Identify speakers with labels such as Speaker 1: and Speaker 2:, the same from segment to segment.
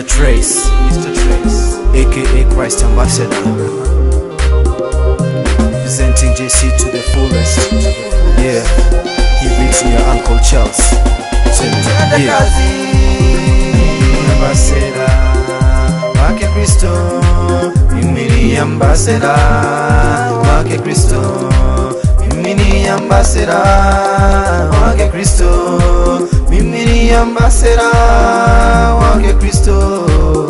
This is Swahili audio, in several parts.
Speaker 1: Mr. Trace, Mr. Trace, aka Christ Ambassador, presenting JC to the fullest. Yeah, he beats me, Uncle Charles. Twende, yeah. Ambassador wake Kristo, mimi ni ambassador wake Kristo, mimi ni ambassador wake Kristo, mimi ni ambassador wake Kristo.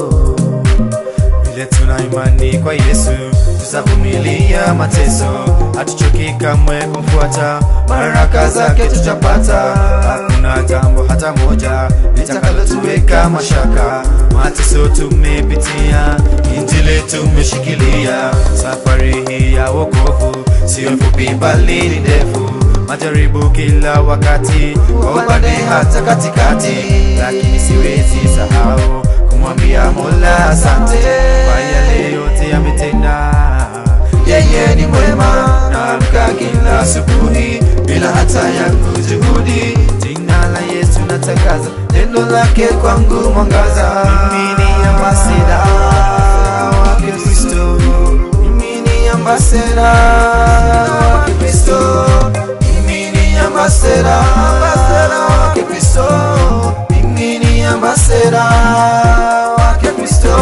Speaker 1: Vile tuna imani kwa Yesu, tutavumilia mateso, hatuchoki kamwe kumfuata, baraka zake tutapata. Hakuna jambo hata moja litakalotuweka mashaka. Mateso tumepitia, injili tumeshikilia. Safari hii ya wokovu sio fupi, bali ni ndefu. Majaribu kila wakati, kwa upande hata katikati, lakini siwezi sahau kumwambia Mola asante kwa yale yote ametenda. Yeye ni mwema, naamka kila asubuhi bila hata yangu juhudi. Jina la Yesu natangaza, neno lake kwangu mwangaza. Mimi ni ambasada wake Kristo, mimi ni ambasada wake Kristo, mimi ni ambasada wake Kristo, mimi ni ambasada wake Kristo.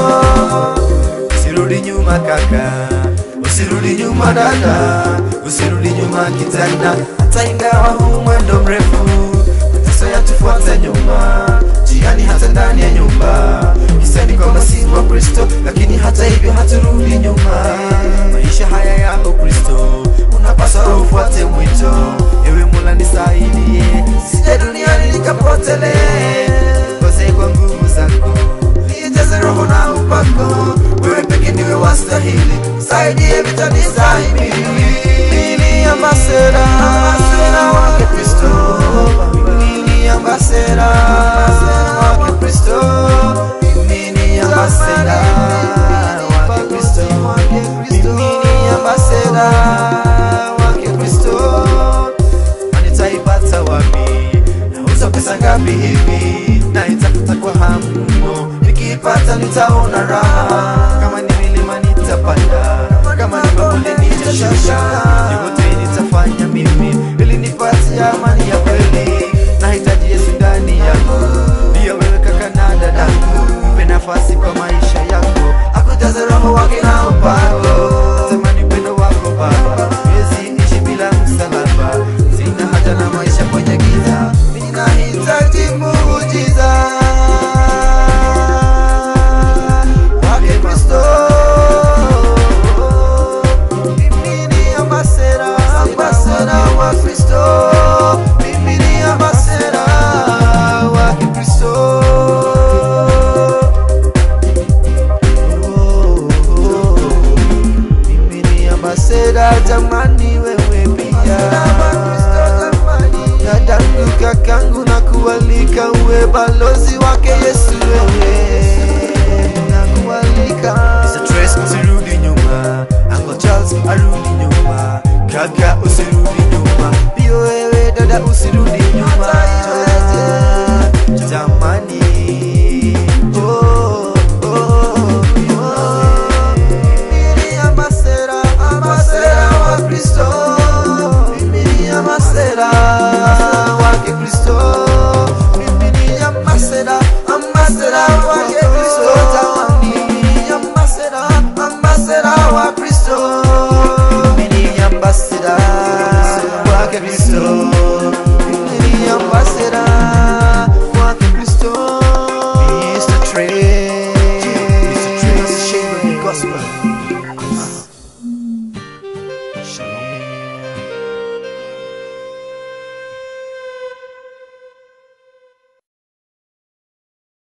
Speaker 1: Usirudi nyuma kaka, usirudi nyuma dada, usirudi nyuma kijana, hata ingawa huu mwendo mrefu, mateso yatufuata nyuma, jiani hata ndani ya nyumba. Hisani kwamba si wa Kristo, lakini hata hivyo haturudi nyuma. Maisha haya yako Kristo, unapaswa ufuate mwito. Ewe Mola nisaidie, sije duniani nikapotelee, kose kwa nguvu zako nijaze roho na upako, wewe peke ndiwe wastahili, saidie vitani stahimili. Mimi ni ambassador, ambassador wake Kristo, mimi ni ambassador wake Kristo, mimi ni ambassador wake Kristo, mimi ni ambassador wake Kristo nitaipata wapi? Nauza pesa ngapi hivi? Naitafuta kwa hamu mno, nikiipata nitaona raha. Kama ni milima nitapanda, kama ni mabonde nitashuka, yote nitafanya mimi ili nipate amani ya kweli. Nahitaji Yesu ndani yangu, ndiyo wewe kaka na dadangu, mpe nafasi kwa maisha yangu, akujaze roho wake na upako. Natamani upendo wako Baba, siwezi ishi bila msalaba, sina haja na maisha kwenye giza, ninahitaji muujiza wake Kristo. Mimi ni ambassador, ambassador wa Kristo. Mimi ni ambassador wake Kristo. Mimi ni ambassador jamani, wewe pia dadangu, kakangu, na kualika uwe balozi wake Yesu, wewe nakualika. Mr. Trace, usirudi nyuma, Uncle Charles arudi nyuma, kaka usirudi nyuma, pia wewe dada usirudi nyuma, jamani. Oh, oh, oh. Mimi ni ambassador, ambassador wa Kristo. Mimi ni ambassador wake Kristo. Mimi ni ambassador, ambassador wake Kristo. Jamani, ambassador, ambassador wa Kristo. Mimi ni ambassador wake Kristo. Mimi ni ambassador wake Kristo. Mr. Trey, Mr. Trey, share the gospel. Shalom.